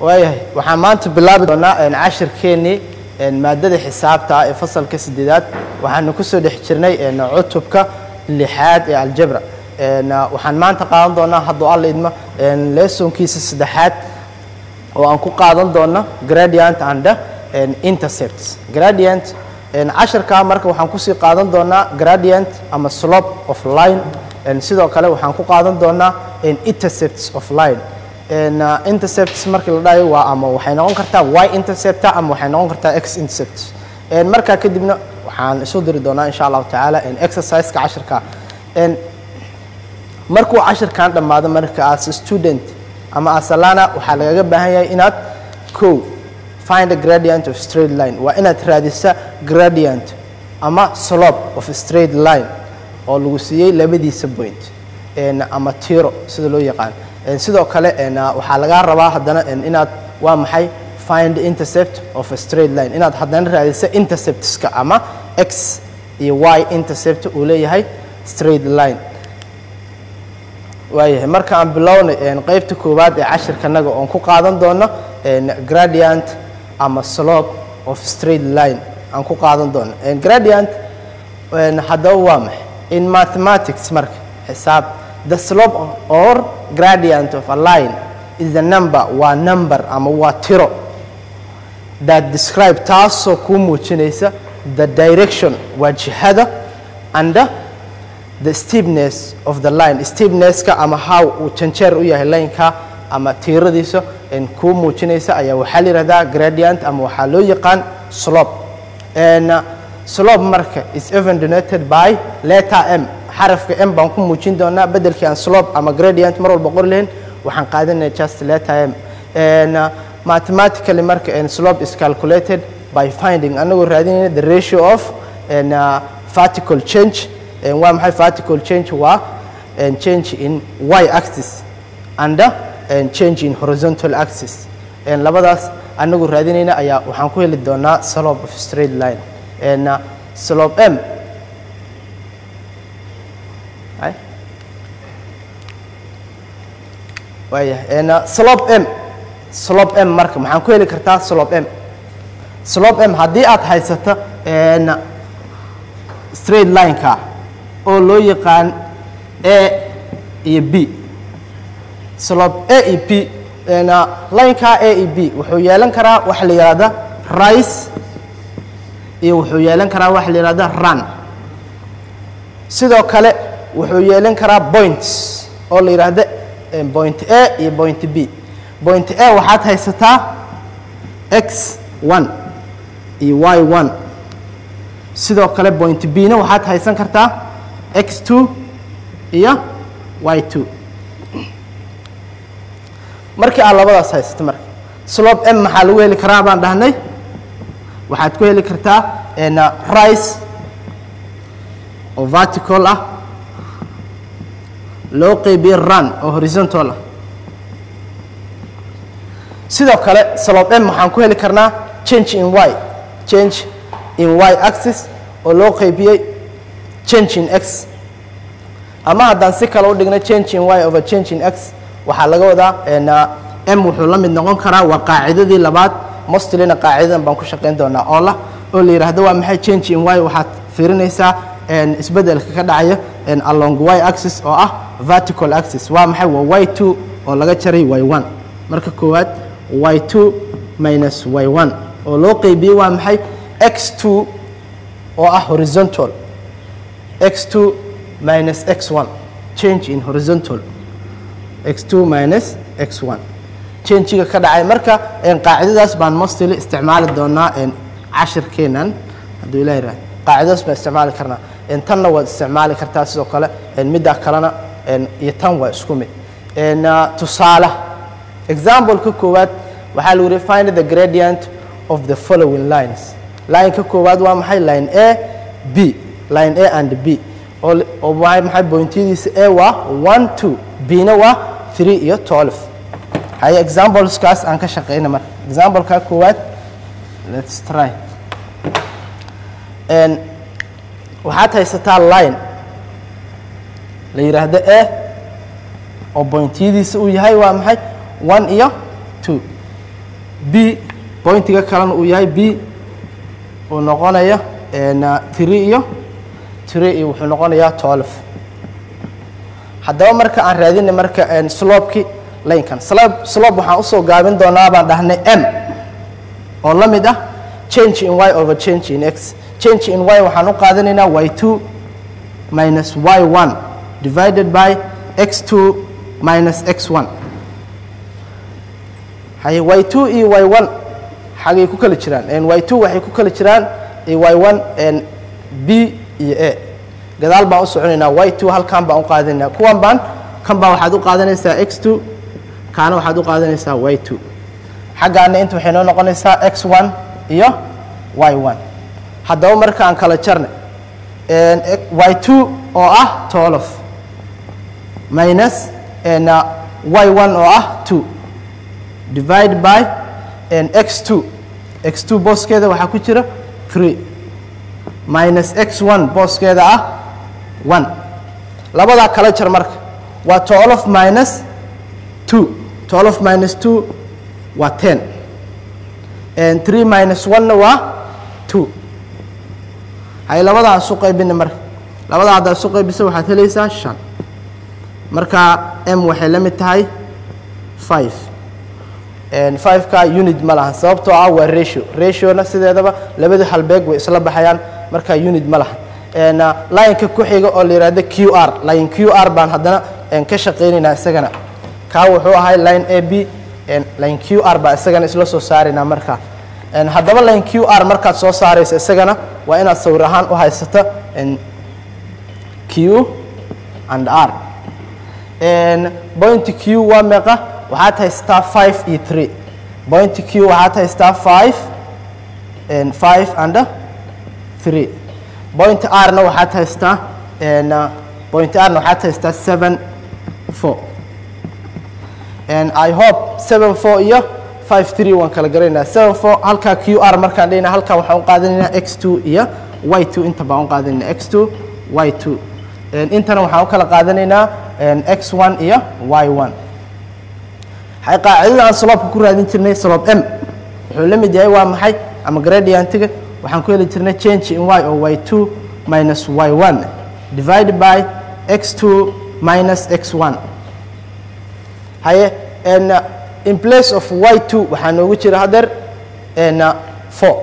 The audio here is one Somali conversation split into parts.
waayahay waxaan maanta bilaabi doonaa cashirkeennii maadada xisaabta ah ee fasalka sideedaad waxaanu kusoo dhex jirnay cutubka lixaad ee aljabra waxaan maanta qaadan doonaa hadduu alla idmo leesonkiisa saddexaad oo aan ku qaadan doono gradient and intercepts gradient cashirkaa marka waxaan kusii qaadan doonaa gradient ama slope of line sidoo kale waxaan ku qaadan doonaa intercepts of line intercepts markii la dhahayo waa ama waxay noqon kartaa y interceptor ama waxay noqon kartaa x intercept markaa kadibna waxaan isu diri doonaa insha allahu tacaala exerciseka cashirka markuu cashirkan dhammaado marka as student ama asalana waxaa lagaga baahan yahay inaad ko find a gradient of straight line waa inaad raadisa gradient ama slope of straight line oo lagu siiyey labadiisa point ama tiro sida loo yaqaan sidoo kale waxaa lagaa rabaa haddana inaad waa maxay find intercept of a straight line inaad haddana raadisa interceptska ama x iyo y intercept uu leeyahay straight line waayahay marka aan bilownay qeybta koowaad ee cashirkanaga oon ku qaadan doono gradient ama slope of straight line aan ku qaadan doono gradient haddaba waa maxay in mathematics marka xisaab the slope or gradient of a line is the number waa number ama waa tiro that describe taasoo kuu muujinaysa the direction waa jihada and the steepness of the line steepnesska ama how uu janjeer u yahay lineka ama tiiradiisa kuu muujinaysa ayaa waxaa la yihahdaa gradient ama waxaa loo yaqaan slope slope marka is even denoted by letter m xarafka m baan ku muujin doonaa bedelkii aan slope ama gradient mar walba qori lahayn waxaan qaadanaya just letter m mathematically marka slope is calculated by finding anagoo raadinayna the ratio of vertical change waa maxay vertical change waa change in y axis and change in horizontal axis labadaas anagoo raadinayna ayaa waxaan ku heli doonaa slope of straight line slope m waayahay slope m slope m marka maxaan ku heli kartaa slope m slope m haddii aad haysato straight lineka oo loo yaqaan a iyo b slope a iyo b lineka a iyo b wuxuu yeelan karaa waxa la yihahda rice iyo wuxuu yeelan karaa waxa la yihahda run sidoo kale wuxuu yeelan karaa points oo la yidhaahda point a iyo point b point a waxaad haysataa x one iyo y one sidoo kale point b na waxaad haysan kartaa x two iyo y two markii aad labadaas haysato marka slope m maxaa lagu heli karaa baan dhahnay waxaad ku heli kartaa rice oo vertical ah loo qeybiye run oo horizontal ah sidoo kale slope m waxaan ku heli karnaa change in y change in y axis oo loo qeybiyey change in x ama haddaan si kale u dhigno change in y over change in x waxaa laga wadaa m wuxuu la mid noqon karaa waa qaacidadii labaad mostlina qaacidadan baan ku shaqayn doonaa oo lah oo la yidhaahdo waa maxay change in y waxaad fiirinaysaa isbedelka ka dhacaya along y axis oo ah vertical axis waa maxay waa y two oo laga jaray y one marka koowaad y two minus y one oo loo qeybiyey waa maxay x two oo ah horizontal x two minus x one change in horizontal x two minus x one changiga ka dhacay marka qaacidadaas baan mostly isticmaali doonaa cashirkeenan hadduu ilah yihahdo qaacidadaas baan isticmaali karnaa tanna waad isticmaali kartaa sidoo kale middaa kalena iyo tan waa isku mid tusaale exampleka koowaad waxaa lagu yihi find the gradient of the following lines lineka koowaad waa maxay line a b line a and b oo maxay bointyadiisa a waa one two b na waa three iyo twelve haye exampleskaas aan ka shaqeyna marka exampleka koowaad let's try waxaad haysataa line la yidhaahdo a oo bointyadiisa uu yahay waa maxay one iyo two b pointiga kalena uu yahay b uu noqonayo three iyo three iyo wuxuu noqonayaa twelve haddaba marka aan raadinay marka slopeki laynkan slope slope waxaan usoo gaabin doonaa baan dhahnay m oo la mid ah change in y over change in x change in y waxaan u qaadanaynaa y two minus y one divided by x two minus x one haye y two iyo y one xagay ku kala jiraan y two waxay ku kala jiraan y one b iyo a gadaal baan u soconaynaa y two halkan baan u qaadanaynaa kuwan baan kan baa waxaad u qaadanaysaa x two kaana waxaad u qaadanaysaa y two xaggaana inta waxay noo noqonaysaa x one iyo y one haddaba markaan kala jarnay y two oo ah twelve minus y one oo ah two divide by x two x two booskeeda waxaa ku jira three minus x one booskeeda ah one labadaa kala jar marka waa twelve minus two twelve minus two waa ten and three minus one-na waa two hay labadaa isu qaybina marka labadaa haddaa isu qaybisa waxaad helaysaa shan marka m waxay la mid tahay five fiveka unit ma lahan sababtoo ah waa ratio rationa sideedaba labada halbeeg way isla baxayaan marka unit ma lahan lineka ku xiga oo la yihahdo q r line q r baan haddana ka shaqaynaynaa isagana kaa wuxuu ahay line a b line q r baa isagana isla soo saaraynaa markaa haddaba line q r markaad soo saaraysa isagana waa inaad sawir ahaan u haysato q and r point q waa meeqa waxaad haystaa five iyo three point q waxaad haystaa five five and three point r na waxaad haystaa point r na waxaad haystaa seven four i hope seven four iyo five three waan kala garanaynaa seven four halkaa q r markaan dhahayna halkaa waxaan u qaadanaynaa x two iyo y two inta baan u qaadanaynaa x two y two intana waxaan u kala qaadanaynaa x one iyo y one hay qaacidada aan sloopka ku raadin jirnay slope m wuxuu la mid yahay waa maxay ama gradiantiga waxaan ku heli jirnay change in y oo y two minus y one divided by x two minus x one haye in place of y two waxaa noogu jira hadeer four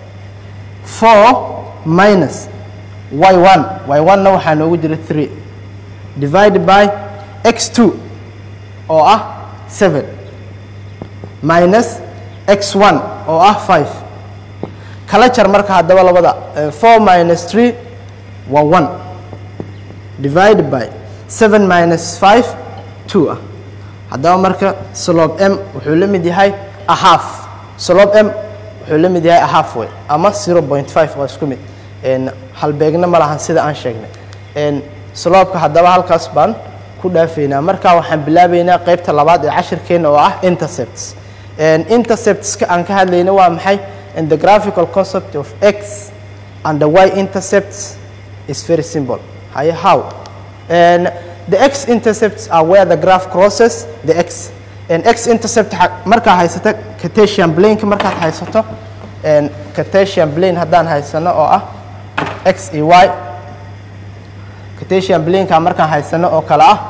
four minus y one y one na waxaa noogu jira three divided by x two oo ah seven minus x one oo ah five kala jar marka haddaba labada four minus three waa one divided by seven minus five two ah haddaba marka slope m wuxuu la mid yahay a half slope m wuxuu la mid yahay a half way ama zero point five waa isku mid halbeegna ma lahan sida aan sheegnay sloopka haddaba halkaas baan ku dhaafaynaa markaa waxaan bilaabaynaa qaybta labaad ee cashirkeena oo ah intercepts interceptska aan ka hadlayna waa maxay and the graphical concept of x and the y intercepts is very simple haye how and the x intercepts are where the graph crosses the x and x intercept markaa haysata cartesian planeka markaad haysato cartesian plane haddaan haysano oo ah x iyo y cartesian planeka markaan haysano oo kale ah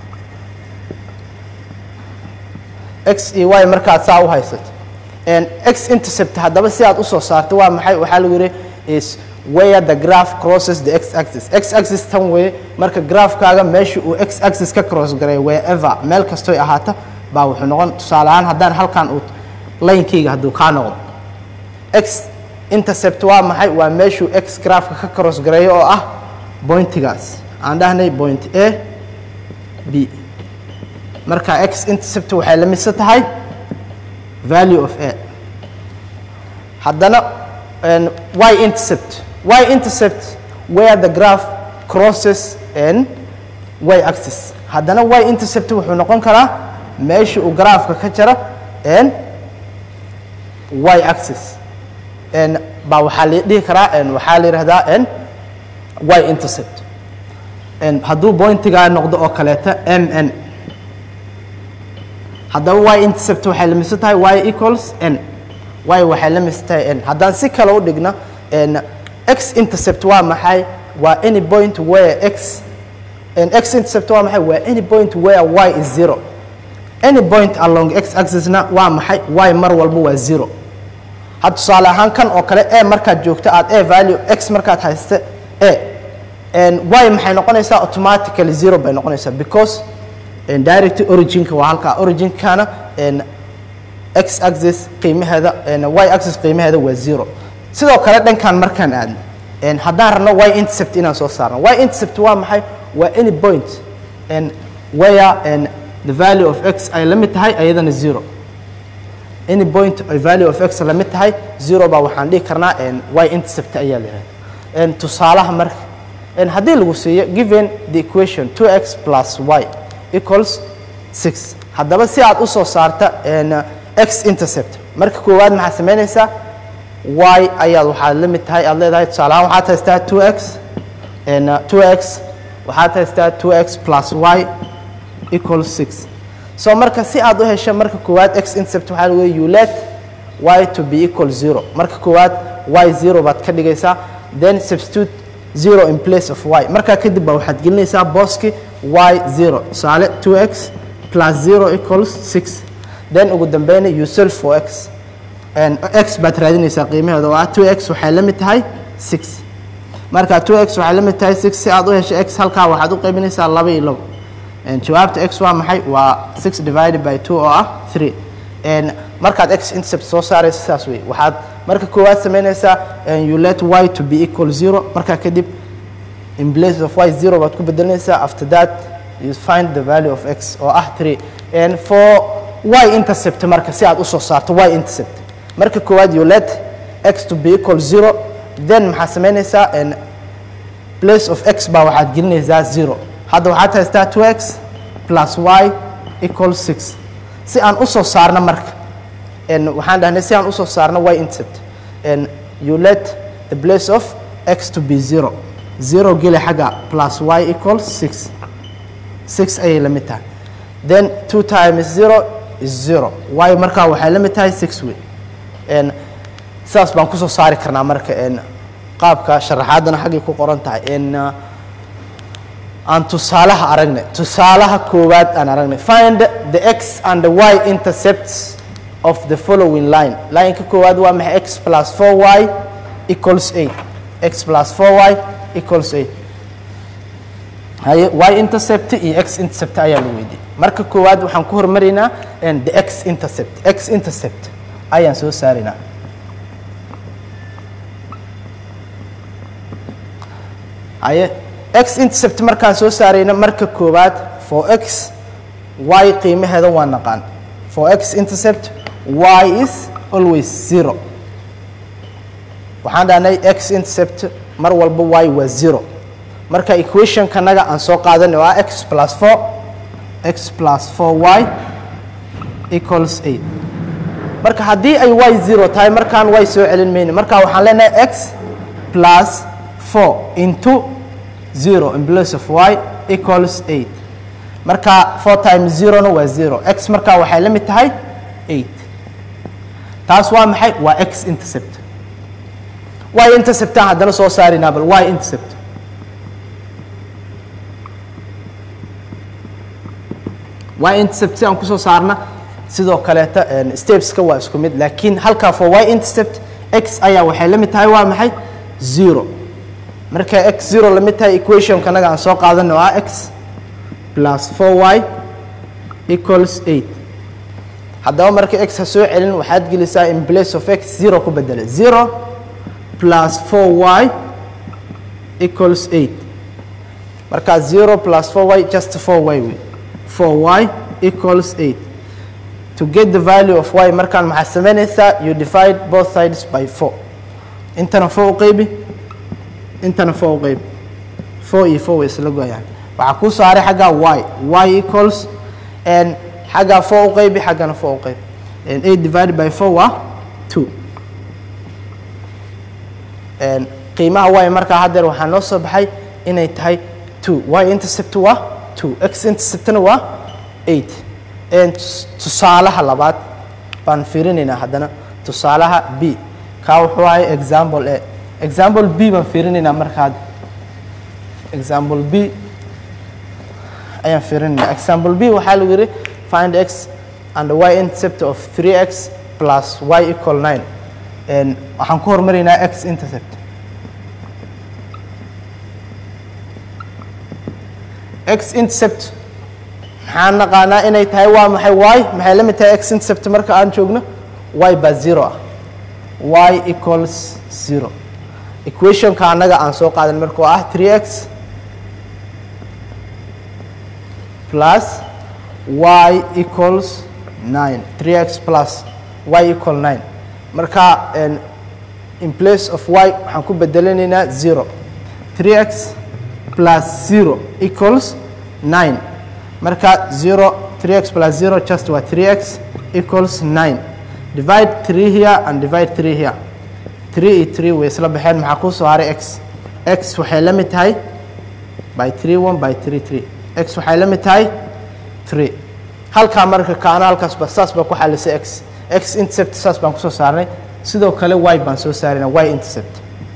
x iyo y markaad saa u haysato x intercept haddaba si aad usoo saarto waa maxay waxaa lagu yihi is where the graph crosses the x axis x axis tan weye marka graafkaaga meesha uu x axis ka cross garay wherever meel kastoy ahaato baa wuxuu noqon tusaale ahaan haddaan halkan uu laynkeyga hadduu kaa noqdo x intercept waa maxay waa meeshuu x graafka ka cross gareeyo oo ah bointigaas aan dhahnay point a b marka x intercept waxay la midsan tahay value of a haddana y intercept y intercept where the graph crosses and y axis haddana y intercept wuxuu noqon karaa meesha uu graafka ka jaro and y axis n baa waxaa la dhihi karaa n waxaa la yidhahdaa n y intercept n hadduu pointigaa noqdo oo kaleeta m n haddaba y intercept waxay la midsan tahay y equals n y waxay la midsan tahay n haddaan si kale u dhigno n x intercept waa maxay waa any point where x n x intercept waa maxay waa any point where y is zero any point along x axisna waa maxay y mar walba waa zero had tusaale ahaan kan oo kale e markaad joogto aad a value x markaad haysta a y maxay noqonaysaa automatically zero bay noqonaysaa because direct originka waa halkaa originkana x axis qiimaheeda y axis qiimaheeda waa zero sidoo kale dhankan markaan aadno haddaan rabno y intercept inaan soo saarno y intercept waa maxay waa any point where the value of x ay la mid tahay ayadana zero any point ay value of x la mid tahay zero baa waxaan dhihi karnaa y intercept ayaa la yihahda tusaalaha marka haddii lagu siiyo given the equation 2x plus y equals 6 haddaba si aad u soo saarta x intercept marka koowaad maxaad samaynaysaa y ayaad waxaad la mid tahay aad leedahay tusaalahaan waxaad haystaa 2x 2x waxaad haystaa 2x plus y equals 6 so marka si aad u hesho marka koowaad x intercept waxaa lagu you let y to be equal 0 marka koowaad y 0 baad ka dhigaysaa then substitute 0 in place of y markaa kadib baa waxaad gelinaysaa booski y 0 tusaale 2x plus 0 equals 6 then ugu dambeyna you solve for x and x baad raadinaysaa qiimaheeda oo ah 2x waxay la mid tahay 6 marka 2x waxay la mid tahay 6 si aad u hesho x halkaa waxaad u qaybinaysaa laba iyo labo jawaabta x waa maxay waa 6 divided by 2 oo ah 3 markaad x intercept soo saaraysa saas wey waxaad marka koowaad samaynaysaa you let y to be equal 0 markaa kadib in place of y 0 baad ku bedelinaysaa after that you find the value of x oo ah 3 and for y intercept marka si aad u soo saarto y intercept marka koowaad you let x to be equal 0 then maxaad samaynaysaa place of x baa waxaad gelinaysaa 0 hadda waxaad haystaa 2x plus y equals 6 si aan u soo saarno marka waxaan dhahnay si aan usoo saarno y intercept you let the place of x to be 0 0 geli xagga plus y equals 6 6 ayay la mid tahay then 2 times 0 is 0 y markaa waxay la mid tahay 6 wey sidaas baan kusoo saari karnaa marka qaabka sharaxaadana xaggay ku qoran tahay aan tusaalaha aragnay tusaalaha koowaad aan aragnay find the x and the y intercepts of the following line lineka koowaad waa maxay x plus 4y equals 8 x plus 4y equals 8 haye y intercept iyo x intercept ayaa la weydiiyey marka koowaad waxaan ku hormaraynaa the x intercept x intercept ayaan soo saaraynaa haye x intercept markaan soo saarayna marka koowaad for x y qiimaheeda waa naqaan for x intercept y is always zero waxaan dhahnay x intercept mar walba y waa zero marka equationkanaga aan soo qaadanay oo ah x plus 4 x plus 4y equals 8 marka haddii ay y zero tahay markaan y soo celin mayno marka waxaan leenahay x plus 4 into 0 in place of y equals 8 marka 4 times 0na waa 0 x markaa waxay la mid tahay 8 taas waa maxay waa x intercept y interceptaan haddana soo saaraynaa bal y intercept y intercept si aan kusoo saarna sidoo kaleeta stepeska waa isku mid laakiin halkaa for y intercept x ayaa waxay la mid tahay waa maxay 0 marka x 0 la mid tahay equationkanaga aan soo qaadano oo ah x plus 4y equals 8 haddaba marka x ha soo celin waxaad gelisaa in place of x 0 ku bedela 0 plus 4y equals 8 marka 0 plus 4y just 4y wey 4y equals 8 to get the value of y markaan maxaad samaynaysaa you divide both sides by 4 intana 4 u qaybi intana 4 u qaybi 4 iyo 4 way isla goyaan waxaa kuu saaray xaggaa y y equals and xaggaa 4 u qaybi xaggana 4 u qaybi and 8 divided by 4 waa 2 and qiimaha y markaa haddeer waxaa noo soo baxay inay tahay 2 y intercept waa 2 x interceptna waa 8 Een, tus- tusaalaha labaad baan fiirinaynaa haddana tusaalaha b kaa wuxuu ahay example a example b baan fiirinaynaa markaad example b ayaan fiirinaynaa example b waxaa lagu yidhi find x and y intercept of 3x plus y equal 9 Een, waxaan ku hormaraynaa x intercept x intercept maxaan naqaanaa inay tahay waa maxay y maxay la mid tahay x intercept marka aan joogno y baa zero ah y equals zero equationka annaga aan soo qaadan marka oo ah 3x plus y equals 9 3x plus y equal 9 marka en, in place of y waxaan ku bedelanaynaa 0 3x plus 0 equals 9 marka 0 3x plus 0 just waa 3x equals 9 divide 3 here and divide 3 here 3 iyo 3 way isla baxeen maxaa kuu soo haray x x waxay la mid tahay by 3 1 by 3 3 x waxay la mid tahay 3 halkaa marka kaana halkaasba saas baan ku xalisay x x intercept saas baan kusoo saarnay sidoo kale y baan soo saarayna y intercept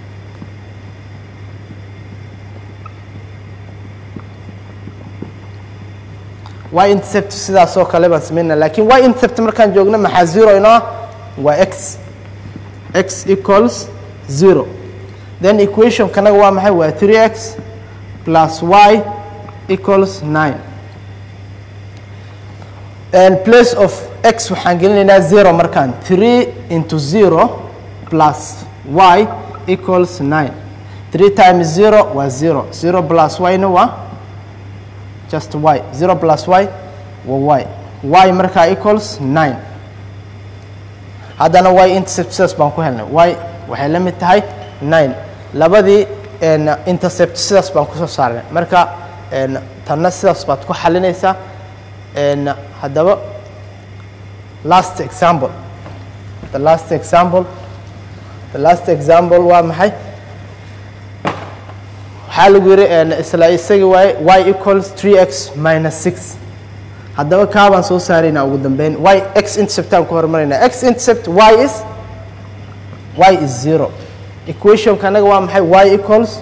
y intercept sidaasoo kale baan samaynaa laakiin y intercept markaan joogno maxaa zero inoo ah waa x x equals zero then equation kanaga waa maxay waa 3x plus y equals 9 and place of x waxaan gelinaynaa zero markaan 3 into 0 plus y equals 9 3 times 0 waa 0 0 plus y na waa just y 0 plus y waa y y markaa equals 9 haddana y intercept sidaas baan ku helnay y waxay la mid tahay 9 labadii en, intercept sidaas baan kusoo saarnay marka en, tanna sidaas baad ku xalinaysaa en, haddaba last example the last example the last example waa maxay waxaa lagu yidhi en, isla isagii waaye y equals 3x minus 6 haddaba kaa baan soo saaraynaa ugu dambeyn y x interceptaan ku hormaraynaa x intercept y is y is zero equationka anaga waa maxay y equals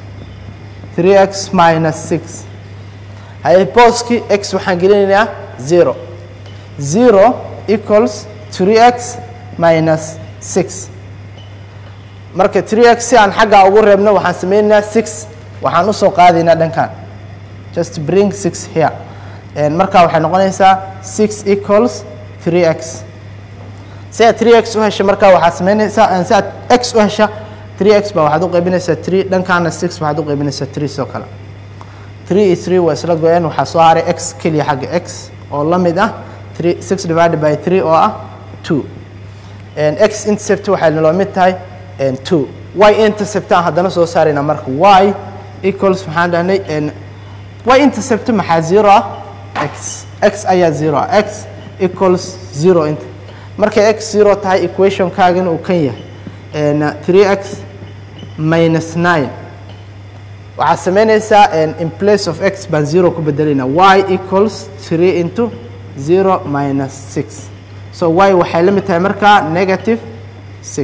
3x minus 6 haye booski x waxaan gelinaynaa zero zero equals 3x minus 6 marka 3x si aan xaggaa ugu reebno waxaan sameynaynaa 6 waxaan usoo qaadaynaa dhankan just bring 6 here And markaa waxay noqonaysaa 6 equals 3x si aad 3x u hesha markaa waxaad samaynaysaa si aad x u hesha 3x baa waxaad u qaybinaysaa 3 dhankaana 6 waxaad u qaybinaysaa 3 soo kale 3 iyo 3 waa isla go-een waxaa soo haray x keliya xagga x oo la mid ah 3 6 divided by 3 oo ah 2 And x intercept waxay naloo mid tahay and 2 y intercept aan haddana soo saaraynaa marka y equals maxaan dhahnay and y intercept maxaa zero ah x x ayaa zero ah x equals zero inta markay x zero tahay equationkaagana uu kan yahay and 3x minus 9 waxaad samaynaysaa and in place of x baan zero ku bedelaynaa y equals 3 into 0 minus 6 so y waxay la mid tahay markaa negative 6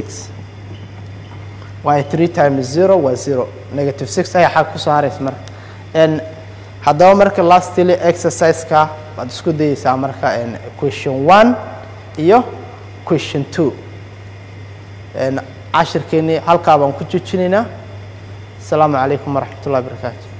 y 3 times 0 waa 0 negative 6 ayaa xag ku soo haraysa marka and haddaba marka lastly exercise-ka waad isku dayeysaa marka and question 1 iyo question 2 and cashirkeennii halkaa baan ku joojinaynaa asalaamu calaykum waraxmat ullahi barakaatu